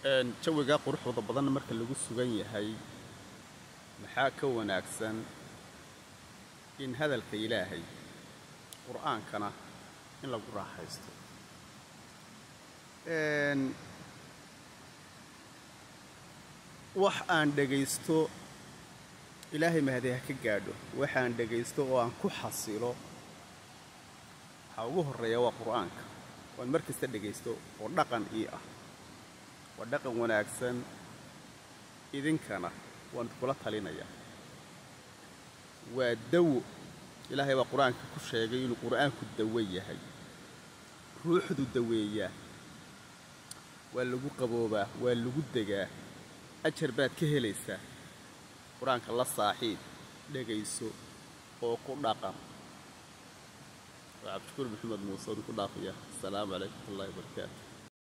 jawigaa quruxda badan marka lagu sugan yahay maxaa ka wanaagsan in hadalka ilaahay qur'aankana in lagu raaxaysto wax aan dhegaysto ilaahay mahadi ha ka gaadho waxaan dhegaysto oo aan ku xasilo waxaa ugu horreeya waa qur'aanka waan mar kasta dhegaysto oo dhaqan ii ah waa dhaqan wanaagsan idinkana waan kula talinayaa waa dawo ilaahay baa qur-aanka ku sheegay inuu qur'aanku dawo yahay ruuxdu daweeyaa waa lagu qaboobaa waa lagu degaa ajar baad ka helaysaa qur-aanka la saaxiib dhegayso oo ku dhaqan waa cabdishukuur maxamed muuse oon ku dhaafaya asalaamu calaykum watullahi wabarakaatu